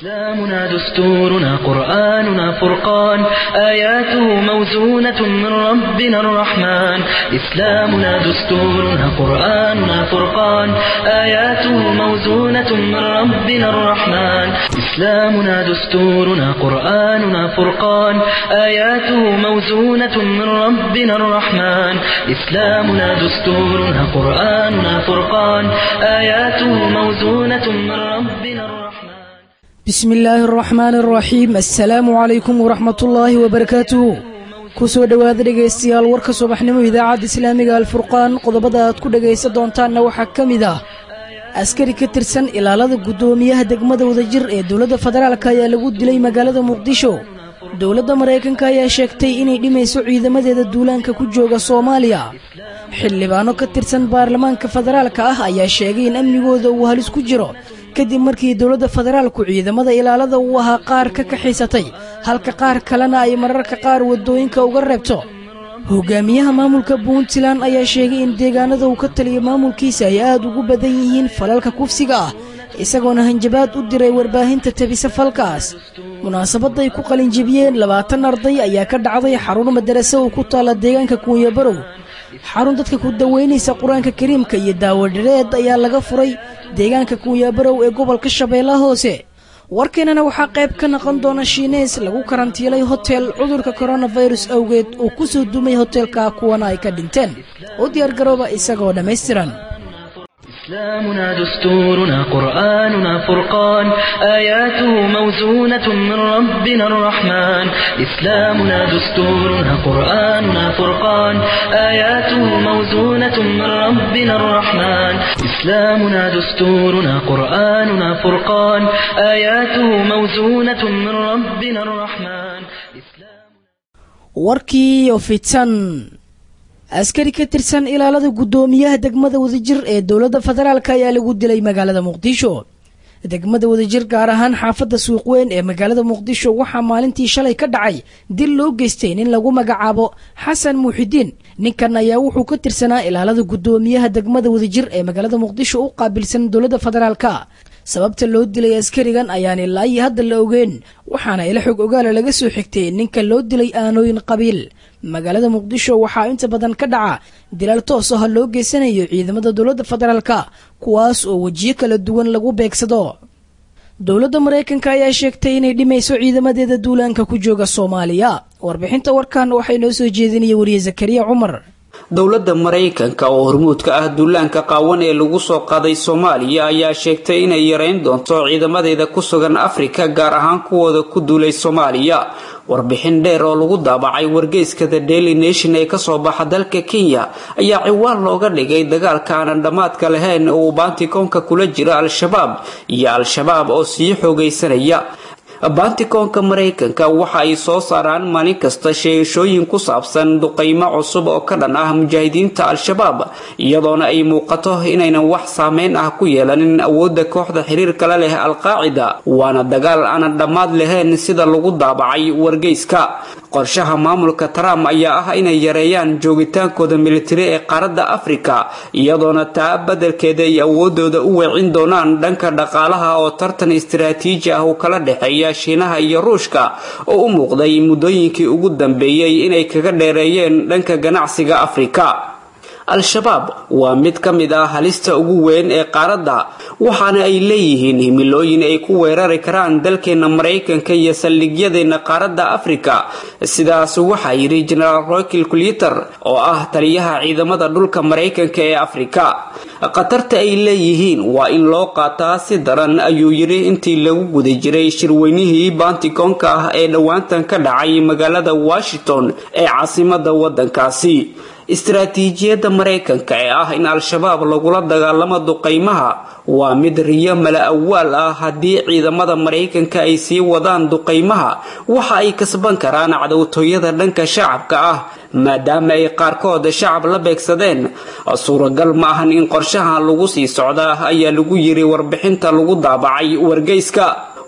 إسلامنا دستورنا قرآننا فرقان آياته موزونة من ربنا الرحمن إسلامنا دستورنا قرآننا فرقان آياته موزونة من ربنا الرحمن إسلامنا دستورنا قرآننا فرقان آياته موزونة من ربنا الرحمن إسلامنا دستورنا قرآننا فرقان آياته موزونة من ربنا الرحمن bismi illaahi araxmaani araxiim assalaamu calaykum waraxmatullaahi wabarakaatuhu ku soo dhowaada dhegaystayaal warka subaxnimo idaacadda islaamiga alfurqaan qodobada aad ku dhegaysan doontaanna waxaa ka mid ah askari ka tirsan ilaalada guddoomiyaha degmada wadajir ee dowladda federaalk ayaa lagu dilay magaalada muqdisho dowladda maraykanka ayaa sheegtay inay dhimayso ciidamadeeda duulaanka ku jooga soomaaliya xildhibaano ka tirsan baarlamaanka federaalka ah ayaa sheegay in amnigooda uu halis ku jiro kadib markii dowladda federaalku ciidamada ilaalada uu ahaa qaar ka kaxaysatay halka qaar kalena ay mararka qaar waddooyinka uga reebto hogaamiyaha maamulka puntland ayaa sheegay in deegaanada uu ka taliya maamulkiisa ay aad ugu badan yihiin falalka kufsiga ah isagoona hanjabaad u diray warbaahinta tabisa falkaas munaasabadda ay ku qalinjibiyeen labaatan arday ayaa ka dhacday xarun madarase oo ku taalla deegaanka kuunyabarow xarun dadka ku daweynaysa qur-aanka kariimka iyo daawadhareed ayaa laga furay deegaanka kuunyabarow ee gobolka shabeellaha hoose warkeenana waxaa qayb ka noqon doona shiineys lagu karantiilay hotel cudurka koronafirus awgeed uu ku soo dumay hotelka kuwana ay ka dhinteen u diyaargarooba isagoo dhammaystiran إسلامنا دستورنا قرآننا فرقان آياته موزونة من ربنا الرحمن إسلامنا دستورنا قرآننا فرقان آياته موزونة من ربنا الرحمن إسلامنا دستورنا قرآننا فرقان آياته موزونة من ربنا الرحمن warkii oo fidsan askari ka tirsan ilaalada guddoomiyaha degmada wadajir ee dowladda federaalk ayaa lagu dilay magaalada muqdisho degmada wadajir gaar ahaan xaafadda suuqweyn ee magaalada muqdisho waxaa maalintii shalay ka dhacay dil loo geystay nin lagu magacaabo xasan muuxidiin ninkan ayaa wuxuu ka tirsanaa ilaalada guddoomiyaha degmada wadajir ee magaalada muqdisho u qaabilsan dowladda federaalk sababta loo dilay askarigan ayaan ilaa iyo hadda la ogeyn waxaana ila xog ogaala laga soo xigtay ninka loo dilay aanooyin qabiil magaalada muqdisho waxaa inta badan ka dhaca dilaal toos ah loo geysanayo ciidamada dowladda federaalka kuwaas oo wejiyo kala duwan lagu beegsado dowladda maraykanka ayaa sheegtay inay dhimayso ciidamadeeda duulaanka ku jooga soomaaliya warbixinta warkan waxay noo soo jeedinaya wariye zakariya cumar dowladda maraykanka oo hormuudka ah duulaanka qaawan ee lagu soo qaaday soomaaliya ayaa sheegtay inay yareyn doonto ciidamadeeda ku sugan afrika gaar ahaan kuwooda ku duulay soomaaliya warbixin dheer oo lagu daabacay wargeyska the daily nation ee kasoo baxa dalka kenya ayaa ciwaan looga dhigay dagaalka aanan dhammaadka lahayn oo uu baantikoonka kula jiro al-shabaab iyo al-shabaab oo sii xoogaysanaya baantikoonka maraykanka waxa ay soo saaraan maalin kasta sheegashooyin ku saabsan duqaymo cusub oo ka dhan ah mujaahidiinta al-shabaab iyadoona ay muuqato inaynan wax saameyn ah ku yeelanin awoodda kooxda xiriirka la leh al-qaacida waana dagaal aanan dhammaad lahayn sida lagu daabacay wargeyska qorshaha maamulka trump ayaa ah inay yareeyaan joogitaankooda militari ee qaaradda afrika iyadoona taa badelkeeda ay awoodooda u weecin doonaan dhanka dhaqaalaha oo tartan istaraatiiji ah uu kala dhexeeya shiinaha iyo ruushka oo u muuqday muddooyinkii ugu dambeeyey inay kaga dheereeyeen dhanka ganacsiga afrika al-shabaab waa mid ka mid ah halista ugu weyn ee qaaradda waxaana ay leeyihiin himilooyin ay ku weerari karaan dalkeena maraykanka iyo saldhigyadeena qaaradda afrika sidaas waxaa yidhi genaraal roykil kuliter oo ah taliyaha ciidamada dhulka maraykanka ee afrika khatarta ay leeyihiin waa in loo qaataa si daran ayuu yidhi intii lagu guda jiray shirweynihii baantikoonka ah ee dhowaantan ka dhacay magaalada washington ee caasimada wadankaasi istaraatiijiyadda maraykanka ee ah in al-shabaab lagula dagaalamo duqaymaha waa mid riyo mala awaal ah haddii ciidamada maraykanka ay sii wadaan duqaymaha waxa ay kasban karaan cadowtooyada dhanka shacabka ah maadaama ay qaarkood shacab la beegsadeen suuragal ma ahan in qorshahan lagu sii socdaa ayaa lagu yiri warbixinta lagu daabacay wargeyska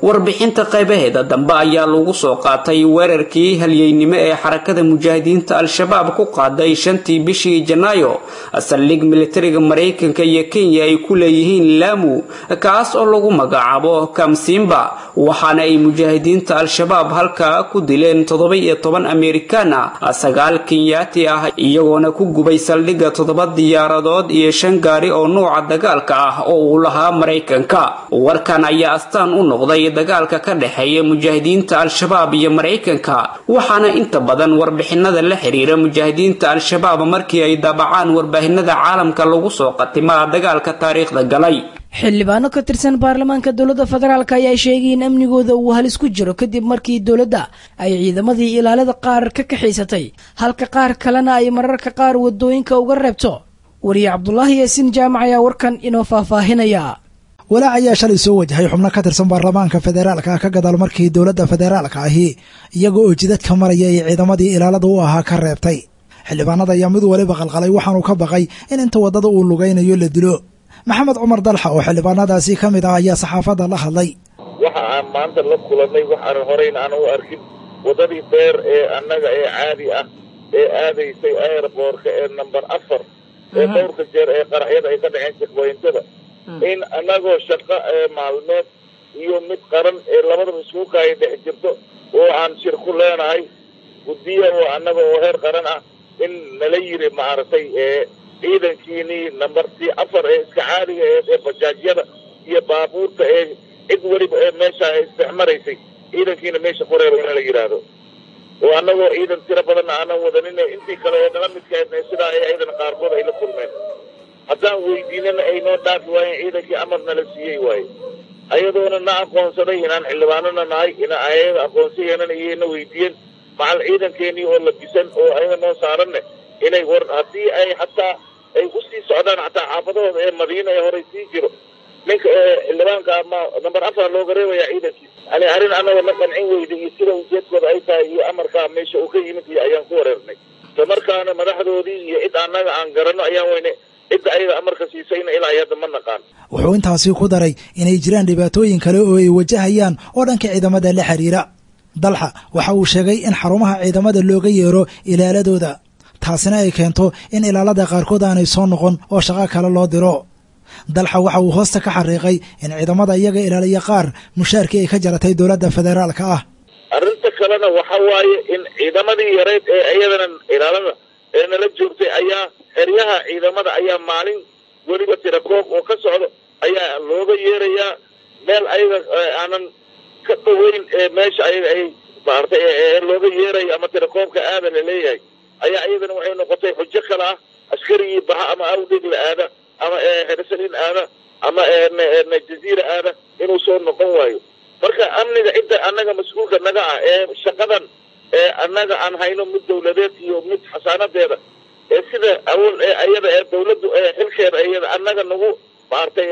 warbixinta qaybaheeda dambe ayaa lagu soo qaatay weerarkii halyeynimo ee xarakada mujaahidiinta al-shabaab ku qaaday shantii bishii janaayo saldhig militariga maraykanka iyo kenya ay ku leeyihiin laamu kaas oo lagu magacaabo kamsimba waxaana ay mujaahidiinta al-shabaab halkaa ku dileen toddoba iyo toban amerikaan ah sagaal kenyaati ah iyagoona ku gubay saldhigga toddoba diyaaradood iyo shan gaari oo nuuca dagaalka ah oo uu lahaa maraykanka warkan ayaa astaan u noqday dagaalka ka dhexeeya mujaahidiinta al-shabaab iyo maraykanka waxaana inta badan warbixinada la xiriira mujaahidiinta al-shabaab markii ay daabacaan warbaahinada caalamka lagu soo qatimaa dagaalka taariikhda galay xildhibaano ka tirsan baarlamaanka dowladda federaalk ayaa sheegay in amnigooda uu halis ku jiro kadib markii dowladda ay ciidamadii ilaalada qaar ka kaxaysatay halka qaar kalena ay mararka qaar wadooyinka uga reebto wariye cabdulaahi yaasiin jaamac ayaa warkan inoo faahfaahinaya walaac ayaa shalay soo wajahay xubno ka tirsan baarlamaanka federaalka ka gadaal markii dowladda federaalka ahi iyaga oo jidadka maraya ay ciidamadii ilaalada u ahaa ka reebtay xildhibaanada ayaa mid waliba qalqalay waxaanu ka baqay in inta waddada uu lugaynayo la dilo maxamed cumar dalxa oo xildhibaanadaasi ka mid ah ayaa saxaafadda la hadlay waxa aan maanta la kulannay waxaan horeyn aan u arkin waddadii beer ee annaga ee caadi ah ee aadaysay airboortka ee number afar ee dhowrka jeer ee qaraxyada ay ka dhaceen jekboyntada in annagoo shaqo ee maalmeed iyo mid qaran ee labadaba iskuuka ay dhex jirto oo aan shir ku leenahay guddiya oo annaga oo heer qaran ah in nala yiri maaragtay ee ciidankiinii nambartii afar ee iska caadiga ee ee bajaajyada iyo baabuurta ee cid weliba ee meesha ay isdexmaraysay ciidankiina meesha ku reeba in la yidhaahdo oo annagoo ciidan tiro badanna aanan wadanin intii kale ee nala midkaedna sidaa ay ciidan qaarkood ay la kulmeen haddaan weydiinana ay noo dhaafi waayeen ciidankii amar nala siiyey waaye ayadoona na aqoonsaday inaan xildhibaanona nahay ina ayaga aqoonsayeenana iyayna weydiiyeen macal ciidankeenii oo labisan oo ayaga noo saaranne inay war haddii ay hataa ay usii socdaan hataa xaafadahooda ee madiina ee horay sii jiro ninka xildhibaanka ama namber afar looga reebaya ciidankiisa yani arrin annagoo na qancin weyda iyo sida ujeedkooda ay tahay iyo amarkaa meesha uu ka yimid iyo ayaan ku wareernay isla markaana madaxdoodii iyo cid annaga aan garanno ayaan weyne cidda ayaga amarka siisayna ilaa ay hadda ma naqaan wuxuu intaasi ku daray inay jiraan dhibaatooyin kale oo ay wajahayaan oo dhanka ciidamada la xiriira dalxa waxa uu sheegay in xarumaha ciidamada looga yeero ilaaladooda taasina ay keento in ilaalada qaarkood aanay soo noqon oo shaqo kale loo diro dalxa waxa uu hoosta ka xariiqay in ciidamada iyaga ilaaliya qaar mushaarkii ay ka jaratay dowladda federaalka ah arrinta kalena waxa waaye in ciidamadii yareyd ee iyadana ilaalada ee nala joogtay ayaa xeryaha ciidamada ayaa maalin weliba tirakoob oo ka socdo ayaa looga yeerayaa meel ayaga aanan ka dhaweyn ee meesha ayaga ay maartay ee looga yeerayo ama tirakoobka aada la leeyahay ayaa iyadana waxay noqotay xujo kale ah askarigii baha ama awdeg la aada ama xeresalin aada ama jaziira aada inuu soo noqon waayo marka amniga cidda annaga mas-uulka naga ah ee shaqadan ee annaga aan hayno mid dawladeed iyo mid xasaanadeeda ee sida awal ee ayada ee dawladdu ee xilkeeda iyada annaga nagu maaragtay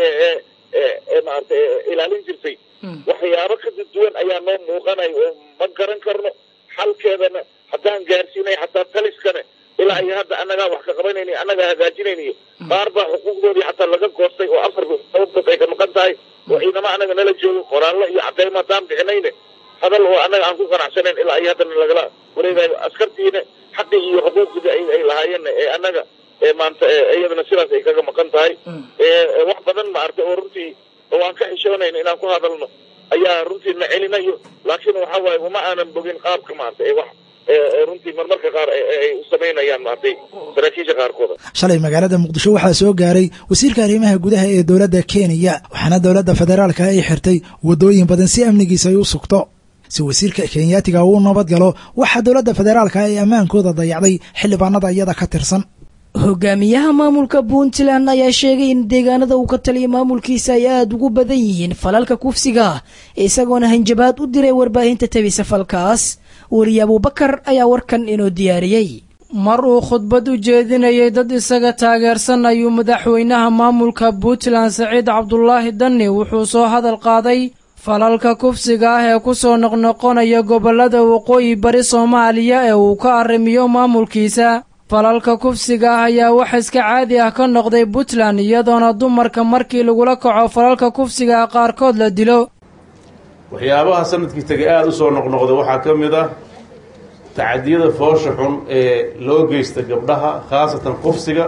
ee maaragtay ilaalin jirtay waxyaabo ka duwan ayaa noo muuqanayo oo ma garan karno xalkeedana haddaan gaarsiinay xataa taliskane ilaa iyo hadda annagaa wax ka qabanayni annagaa hagaajinayniyo qaar baa xuquuqdoodii xataa laga goostay oo afar sababtood ay ka maqan tahay oo ciidamo annaga nala joogo qoraallo iyo cadeymo haddaan bixinayne hadal oo annaga aan ku qanacsanayn ilaa iyo haddana lagala wareegayo askartiina xaqii iyo xuquuqdii ay lahaayeenna ee annaga ee maanta iyadana sidaas ay kaga maqan tahay wax badan maaragtay oo runtii oo aan ka xishoonayno inaan ku hadalno ayaa runtii na celinayo laakiin waxa waaye uma aanan bogin qaabka maaragtay ee wax runtii marmarka qaar ay u samaynayaan maaragtay saraakiisha qaarkooda shalay magaalada muqdisho waxaa soo gaaray wasiirka arrimaha gudaha ee dowladda kenya waxaana dowladda federaalka ay xirtay waddooyin badan si amnigiisa ay u sugto si wasiirka kenyaatiga uu nabad galo waxaa dowladda federaalka ay ammaankooda dayacday xildhibaanada iyada ka tirsan hogaamiyaha maamulka puntland ayaa sheegay in deegaanada uu ka taliya maamulkiisa ay aada ugu badan yihiin falalka kufsiga isagoona hanjabaad u diray warbaahinta tabisa falkaas weriye abuubakar ayaa warkan inoo diyaariyey mar uu khudbad u jeedinayay dad isaga taageersan ayuu madaxweynaha maamulka puntland saciid cabdulaahi danni wuxuu soo hadal qaaday falalka kufsiga ah ee ku soo noqnoqonaya gobollada waqooyi bari soomaaliya ee uu ka arrimiyo maamulkiisa falalka kufsiga ah ayaa wax iska caadi ah ka noqday puntland iyadoona dumarka markii lagula kaco falalka kufsiga ah qaarkood la dilo waxyaabaha sanadkii tegay aada usoo noqnoqda waxaa ka mid ah tacadiyada foosha xun ee loo geysta gabdhaha khaasatan kufsiga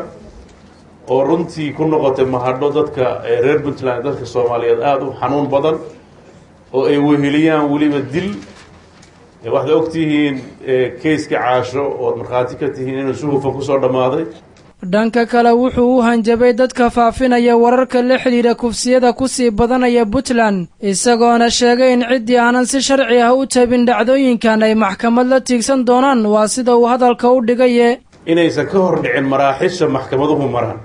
oo runtii ku noqotay mahadho dadka reer puntland dadka soomaaliyeed aada u xanuun badan oo ay weheliyaan weliba dil waxaad ogtihiin kayska caasho ood markhaati ka tihiin inuu si hufan kusoo dhammaaday dhanka kale wuxuu u hanjabay dadka faafinaya wararka la xidhiidha kufsiyada kusii badanaya puntland isagoona sheegay in ciddii aanan si sharci ah u tabin dhacdooyinkan ay maxkamad la tiigsan doonaan waa sida uu hadalka u dhigaye inaysan ka hor dhicin maraaxisha maxkamaduhu maraan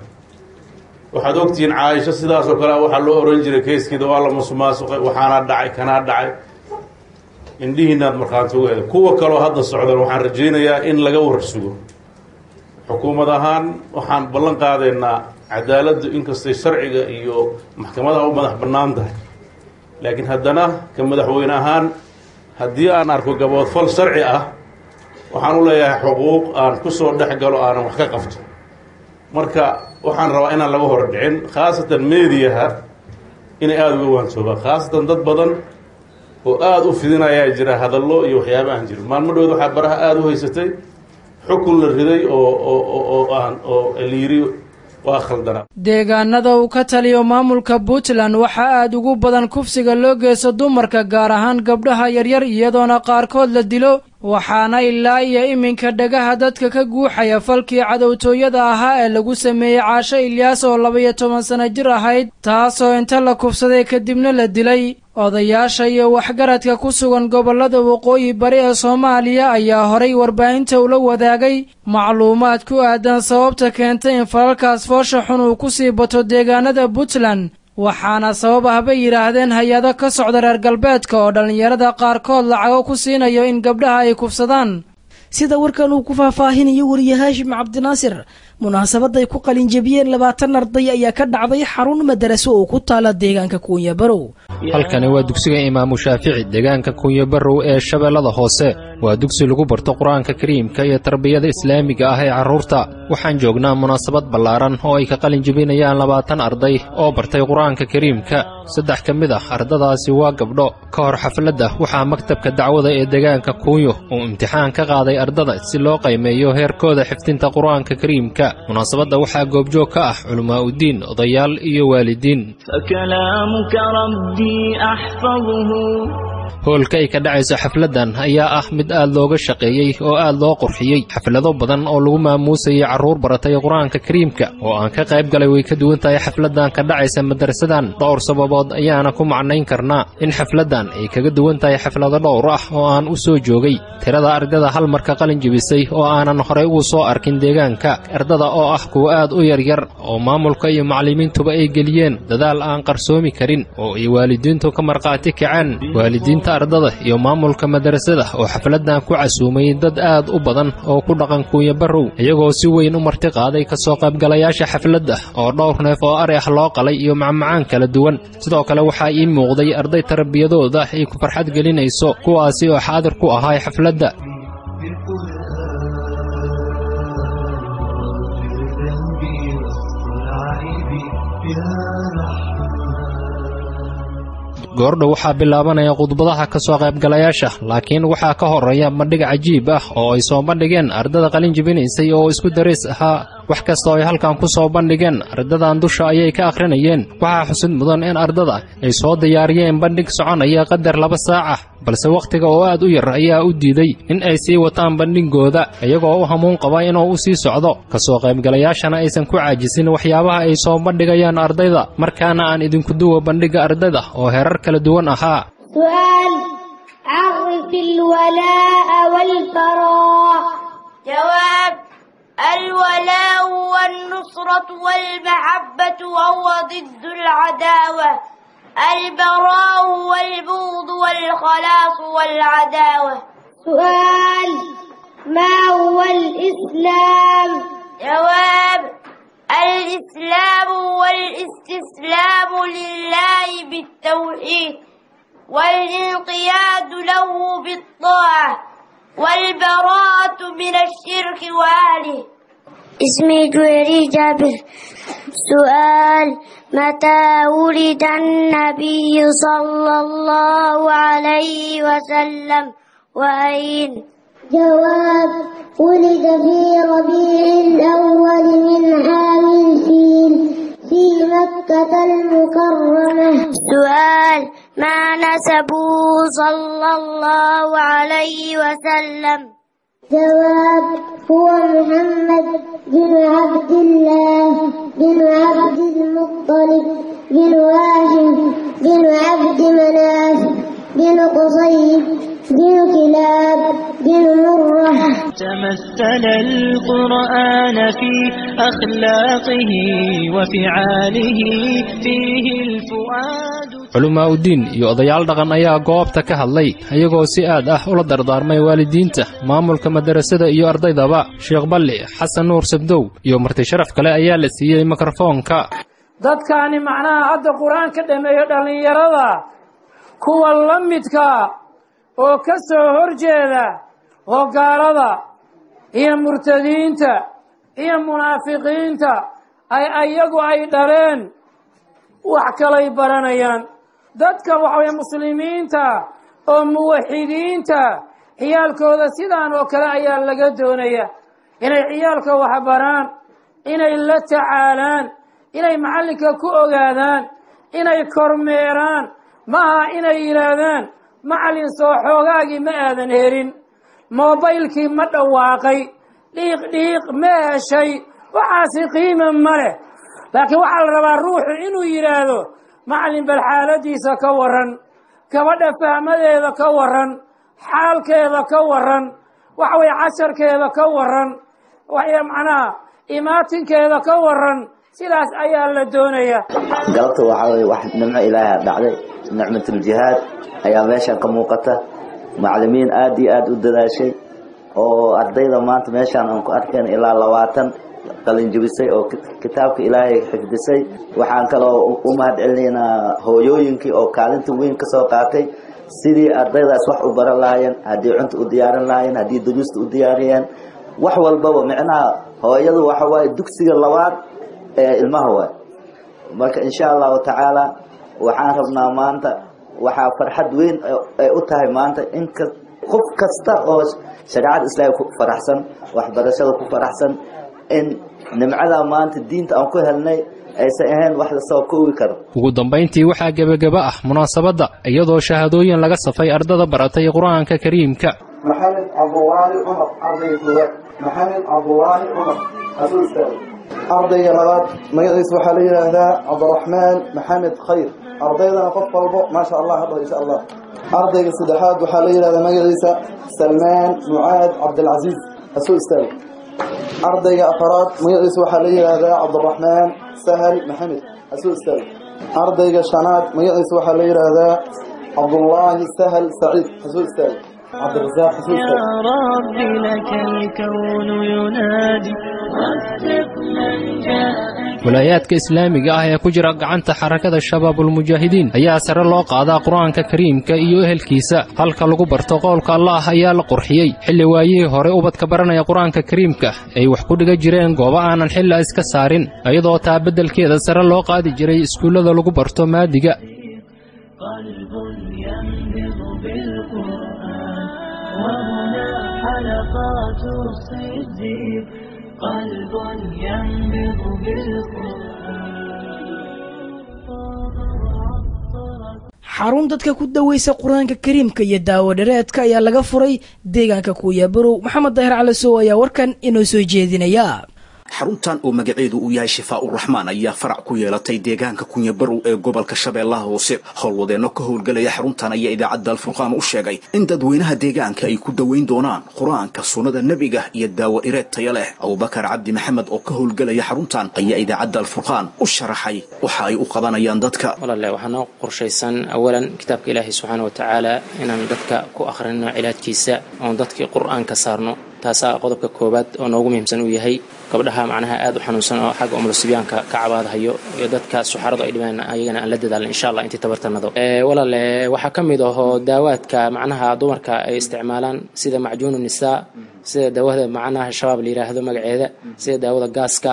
waxaad ogtihiin caaisho sidaasoo kale waxaa loo ohan jiray keyskeeda waa la musuqmaasuqay waxaana dhacay kanaa dhacay indhihiinaad markhaanti uga heda kuwa kaloo hadda socdan waxaan rajaynayaa in laga warsugo xukuumad ahaan waxaan ballan qaadaynaa cadaaladdu inkastay sharciga iyo maxkamadaha u madax bannaan tahay laakiin haddana ka madaxweyne ahaan haddii aan arko gaboodfal sharci ah waxaan u leeyahay xuquuq aan kusoo dhex galo aanan wax ka qabto marka waxaan rabaa inaan laga hor dhicin khaasatan mediaha inay aada uga waantoobaan khaasatan dad badan oo aada u fidinayaa jira hadallo iyo waxyaaba aan jirin maalmo dhood waxaa baraha aada u haysatay xukun la riday oo oo aan oo la yiri waa khaldanaa deegaanada uu ka taliyo maamulka puntland waxaa aad ugu badan kufsiga loo geysto dumarka gaar ahaan gabdhaha yaryar iyadoona qaarkood la dilo waxaana ilaa iyo iminka dhagaha dadka ka guuxaya falkii cadowtooyada ahaa ee lagu sameeyey caasho ilyaas oo laba-iyo toban sano jir ahayd taasoo inta la kufsaday kadibna la dilay odayaasha iyo waxgaradka ku sugan gobollada waqooyi bari ee soomaaliya ayaa horay warbaahinta ula wadaagay macluumaad ku aadan sababta keentay in falalkaas foosha xun uu ku sii bato deegaanada puntland waxaana sabab ah bay yidhaahdeen hay-ado ka socda reer galbeedka oo dhallinyarada qaarkood lacago ku siinayo in gabdhaha ay kufsadaan sida warkan uu ku faahfaahinayo wariye haashim cabdinaasir munaasabadday ku qalinjabiyeen labaatan arday ayaa ka dhacday xarun madaraso oo ku taala deegaanka kuunya barow halkani waa dugsiga imaamu shaafici deegaanka kuunya barow ee shabeellada hoose waa dugsi lagu barto qur-aanka kariimka iyo tarbiyada islaamiga ah ee carruurta waxaan joognaa munaasabad ballaaran oo ay ka qalin jebinayaan labaatan arday oo bartay qur-aanka kariimka saddex ka mid ah ardadaasi waa gabdho ka hor xafladda waxaa maktabka dacwada ee deegaanka kuunyo uu imtixaan ka qaaday ardada si loo qaymeeyo heerkooda xifdinta qur-aanka kariimka munaasabadda waxaa goobjoog ka ah culammaa'udiin odayaal iyo waalidiin hoolka ay ka dhacayso xafladdan ayaa ah mid aad looga shaqeeyey oo aad loo qurxiyey xaflado badan oo lagu maamuusayay carruur baratay qur-aanka kariimka oo aan ka qayb galay way ka duwan tahay xafladdan ka dhacaysa madarasadan dhowr sababood ayaana ku macnayn karnaa in xafladdan ay kaga duwan tahay xaflado dhowr ah oo aan u soo joogay tirada ardada hal marka qalin jebisay oo aanan horay ugu soo arkin deegaanka ardada oo ah kuwa aad u yaryar oo maamulka iyo macallimiintuba ay geliyeen dadaal aan qarsoomi karin oo ay waalidiintu ka markhaati kaceen waalidiinta ardada iyo maamulka madarasada oo xafladdan ku casuumay dad aad u badan oo ku dhaqan kuunya barrow iyagoo si weyn u marti qaaday ka soo qaybgalayaasha xafladda oo dhowr neef oo ari ah loo qalay iyo macmacaan kala duwan sidoo kale waxaa ii muuqday arday tarbiyadooda ay ku farxad gelinayso kuwaasi oo xaadir ku ahay xafladda goordhow waxaa bilaabanaya khudbadaha ka soo qaybgalayaasha laakiin waxaa ka horeeya bandhig cajiib ah oo ay soo bandhigeen ardada qalin jebinaysay oo isku darays ahaa wax kasta oo ay halkan ku soo bandhigeen ardadan dusha ayay ka akhrinayeen waxaa xusid mudan in ardada ay soo diyaariyeen bandhig soconaya qadar laba saac ah balse wakhtiga oo aad u yar ayaa u diiday in ay sii wataan bandhigooda iyagoo u hamuun qaba inuu u sii socdo ka soo qaybgalayaashana aysan ku caajisin waxyaabaha ay soo bandhigayaan ardayda markaana aan idinku duwa bandhigga ardayda oo herar kala duwan ahaa سؤال عرف الولاء والبراء جواب الولاء والنصرة والمحبة وهو ضد العداوة البراء والبغض والخلاص والعداوة سؤال ما هو الإسلام جواب الإسلام هو الاستسلام لله بالتوحيد والانقياد له بالطاعة والبراءة من الشرك وأهله اسمي جويري جابر سؤال متى ولد النبي صلى الله عليه وسلم وأين جواب ولد في ربيع الأول من عام الفيل في مكة المكرمة سؤال ما نسبه صلى الله عليه وسلم جواب هو محمد بن عبد الله بن عبد المطلب بن هاشم بن عبد مناف بن قصي بن كلاب بن مرة تمثل القرآن في أخلاقه وفعاله فيه الفؤاد culumaa uddiin iyo odayaal dhaqan ayaa goobta ka hadlay iyagoo si aad ah ula dardaarmay waalidiinta maamulka madarasada iyo ardaydaba sheekh balli xasan nuur sabdow iyo marti sharaf kale ayaa la siiyey mikrofoonka dadkaani macnaha hadda qur-aanka dhameeyo dhallinyarada kuwa la midka oo ka soo horjeeda oo gaalada iyo murtadiinta iyo munaafiqiinta ay ayagu ay dhaleen wax kalay baranayaan dadka waxaweye muslimiinta oo muwaxidiinta ciyaalkooda sidaan oo kale ayaa laga doonaya inay ciyaalka wax baraan inay la tacaalaan inay macallinka ku ogaadaan inay kormeeraan maaha inay yidhaahdaan macallin soo xoogaagii ma aadan helin moobaylkii ma dhawaaqay dhiiq dhiiq ma heshay waxaasi qiima ma leh laakiin waxaa la rabaa ruuxu inuu yidhaahdo macallin bal xaaladiisa ka warran gabadha fahmadeeda ka warran xaalkeeda ka warran waxa weye casharkeeda ka warran waxay macnaha imaatinkeeda ka warran sidaas ayaa la doonaya galabta waxaa weye wax nimco ilaaha dhacday nicmatuljihaad ayaa meeshan ka muuqata macallimiin aad iyo aad u dadaashay oo ardayda maanta meeshaan aan ku arkeen ilaa labaatan qalinjibisay oo kitaabka ilaahay xifdisay waxaan kaloo u mahad celinaynaa hooyooyinkii oo kaalinta weyn ka soo qaatay sidii ardaydaas wax u baran lahaayeen haddii cunta u diyaarin lahaayeen haddii duruusta u diyaariyeen wax walbaba micnaha hooyadu waxa waaye dugsiga labaad ee ilmaha waay marka insha allahu tacaala waxaan rabnaa maanta waxaa farxad weyn ay u tahay maanta in qof kasta oo shareecada islaamka ku faraxsan waxbarashada ku faraxsan in nimcada maanta diinta aan ku helnay aysan ahayn wax lasoo koobi karo ugu dambayntii waxaa gebageba ah munaasabadda iyadoo shahaadooyin laga safay ardada baratay qur-aanka kariimka maxamed cabdulaahi cumar ardayga koowaad maxamed cabdulaahi cumar hasuu istaago ardayga labaad magaciisa waxaa la yidhaahdaa cabdiraxmaan maxamed khayr ardaydana qof walbo maasha allah hadho insha allah ardayga saddexaad waxaa la yidhahdaa magaciisa salmaan mucaad cabdilcasiis hasuu istaago ardayga afaraad magaciisa waxaa la yidhaahdaa cabdiraxmaan sahal maxamed hasuu istaago ardayga shanaad magaciisa waxaa la yidhaahdaa cabdullaahi sahal saciid hasuu istaago cabdirasaaq hasuu يا istaago رب لك الكون ينادي وفق من جاءك walaayaadka islaamiga ah ee ku jira gacanta xarakada shabaabulmujaahidiin ayaa sare loo qaadaa qur-aanka kariimka iyo ehelkiisa halka lagu barto qowlka allah ayaa la qurxiyey xilli waayihii hore ubadka baranaya qur-aanka kariimka ay wax ku dhiga jireen goobo aanan xilla iska saarin iyadoo taa beddelkeeda sare loo qaadi jiray iskuullada lagu barto maadiga قلب ينبض بالقرآن وهنا حلقات الصديق قلب ينبض بالقرآن xarun dadka ku daweysa qur-aanka kariimka iyo daawo dhareedka ayaa laga furay deegaanka kuuyabarow maxamed daahir cali sow ayaa warkan inoo soo jeedinaya xaruntan oo magaceedu uu yahay shifaa-uraxmaan ayaa farac ku yeelatay deegaanka kunyabarow ee gobolka shabeellaha hoose howlwadeenno ka howlgelaya xaruntan ayaa idaacadda alfurqaan u sheegay in dadweynaha deegaanka ay ku daweyn doonaan qur-aanka sunnada nebiga iyo daawo dhireed taya leh abubakar cabdi maxamed oo ka howlgelaya xaruntan ayaa idaacadda alfurqaan u sharaxay waxa ay u qabanayaan dadka walaale waxaa noo qorshaysan awalan kitaabka ilaahay subxaana wa tacaala inaan dadka ku akhrino cilaajkiisa oon dadkii qur-aanka saarno taasaa qodobka koowaad oo noogu muhiimsan uu yahay gabdhaha macnaha aad u xanuunsan oo xagga umulusibyaanka ka cabaadhayo iyo dadka suxaradu ay dhibaan ayagana aan la dadaalna insha allah intii tabartanado walaale waxaa ka mid ahoo daawaadka macnaha dumarka ay isticmaalaan sida macjuunu nisaa sida daawada macnaha shabaab la yidhaahdo magaceeda sida daawada gaaska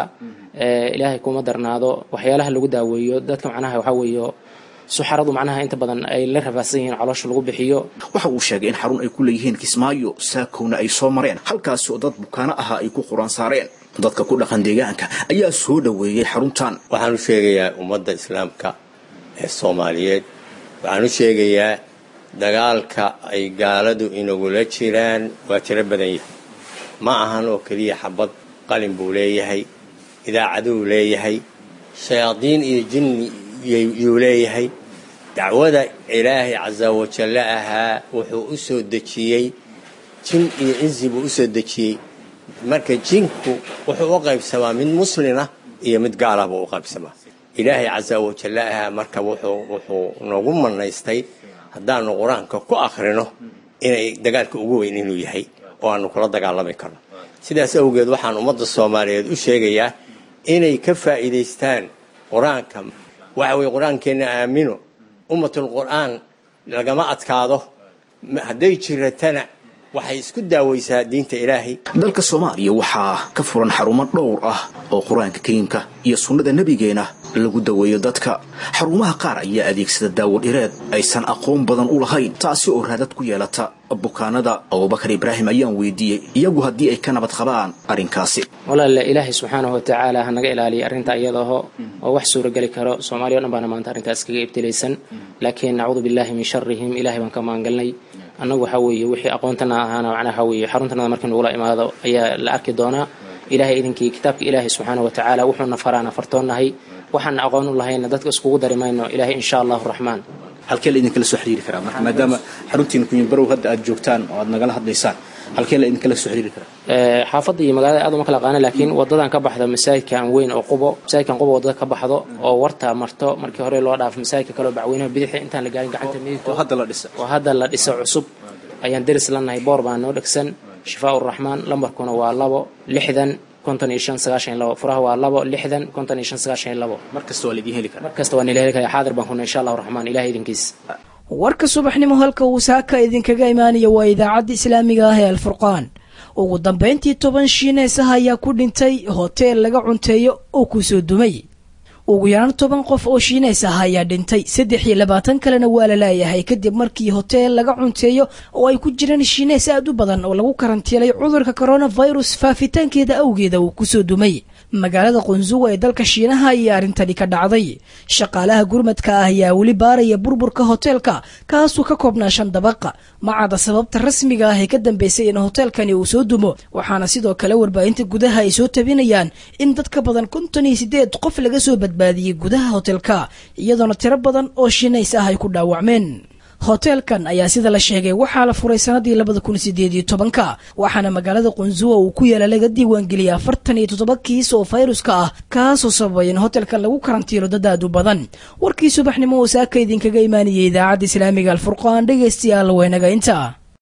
ilaahay kuma darnaado waxyaalaha lagu daaweeyo dadka macnaha waxaa weeyo suxaradu macnaha inta badan ay la rafaadsan yihiin caloosha lagu bixiyo waxa uu sheegay in xarun ay ku leeyihiin kismaayo saakowna ay soo mareen halkaasi oo dad bukaano ahaa ay ku quraan saareen dadka ku dhaqan deegaanka ayaa soo dhoweeyey xaruntan waxaan u sheegayaa ummadda islaamka ee soomaaliyeed waxaan u sheegayaa dagaalka ay gaaladu inagula jiraan waa tiro badan yahay ma ahan oo keliya xabad qalin buu leeyahay idaacaduu leeyahay shayaadiin iyo jinni yuu leeyahay dacwada ilaahay casa wajalle ahaa wuxuu u soo dejiyey jin iyo insi buu u soo dejiyey marka jinku wuxuu u qaybsamaa mid muslina iyo mid gaalah buu u qaybsamaa ilaahay casa wajalle ahaa marka wuxuu noogu manaystay haddaanu qur-aanka ku akhrino inay dagaalka ugu weyn inuu yahay oo aanu kula dagaalami karno sidaas awgeed waxaan ummadda soomaaliyeed u sheegayaa inay ka faa'iidaystaan qur-aanka waxa weye qur-aankeenna aamino ummatul qur'aan lagama adkaado hadday jiratana waxay isku daawaysaa diinta ilaahay dalka soomaaliya waxaa ka furan xarumo dhowr ah oo qur-aanka kariimka iyo sunnada nebigeena lagu daweeyo dadka xarumaha qaar ayaa adeegsada daawo dhireed aysan aqoon badan u lahayn taasi oo raadad ku yeelata bukaanada abubakar ibraahim ayaan weydiiyey iyagu haddii ay ka nabad qabaan arrinkaasi walaale ilaahay subxaanahu watacaala ha naga ilaaliya arrinta iyadaho oo wax suurageli karo soomaaliya o dhan baana maanta arrintaas kaga ibtilaysan laakiin nacuudu billahi min sharihim ilahay baan ka maangalnay annagu waxaa weeye wixii aqoontana ahaana macnaha waxaa weeye xaruntanada markii nagula imaado ayaa la arki doonaa ilaahay idinkii kitaabka ilaahay subxaanahu watacaala wuxuuna faraana fartoonnahay waxaana aqoon u lahayna dadka iskugu dari mayno ilaahay insha allahu raxmaan halkee la idinkala soo xiriiri karaa marka maadaama xaruntiina kunyabarow hadda aad joogtaan oo aad nagala hadlaysaan halkee la idinkala soo xiriiri karaa xaafadda iyo magaalada aad uma kala qaana laakiin wadadan ka baxda masaajidkan weyn oo qubo masaajidkan qubo wadada ka baxdo oo warta marto markii hore loo dhaafo masaajidka kaleo bacweynaha bidixi intaan la gaarin gacanta midigto hadda la dhisa oo hadda la dhiso cusub ayaan deris lanahay boor baa noo dhegsan shifaa uraxmaan lambarkuna waa labo lixdan konton iyo shan sagaashan iyo labo furaha waa labo lixdan konton iyo shan sagaashan iyo labo mar kasta waa laidin heli karaa mar kasta waa nila heli karaa xaadir baan kuna insha allahu raxmaan ilahay idinkiis warka subaxnimo halka uu saaka idinkaga imaanaya waa idaacadda islaamiga ah ee alfurqaan ugu dambayntii toban shiineesaha ayaa ku dhintay hoteel laga cunteeyo oo kusoo dumay ugu yaraan toban qof oo shiineys ah ayaa dhintay saddex iyo labaatan kalena waa la laayahay kadib markii hoteel laga cunteeyo oo ay ku jiraan shiineys aad u badan oo lagu karantiilay cudurka coronavirus faafitaankeeda awgeeda uu kusoo dumay magaalada qunsuga ee dalka shiinaha ayaa arrintani ka dhacday shaqaalaha gurmadka ah ayaa weli baaraya burburka hoteelka kaasuu ka koobnaa shan dabaqa macada sababta rasmiga ah ee ka dambeysay in hoteelkani uu soo dumo waxaana sidoo kale warbaahinta gudaha ay soo tabinayaan in dad ka badan konton iyo sideed qof laga soo badbaadiyey gudaha hoteelka iyadoona tiro badan oo shiinays ah ay ku dhaawacmeen hoteelkan ayaa sida la sheegay waxaa la furay sanadii labada kun sideed iyo tobanka waxaana magaalada qunsuwa uu ku yaala laga diiwaangeliyay afartan iyo toddoba kiis oo fayruska ah kaasoo sababay in hotelkan lagu karantiilo dad aad u badan warkii subaxnimo oo saaka idinkaga imaanayay idaacadda islaamiga alfurqaan dhegaystayaal weynaga inta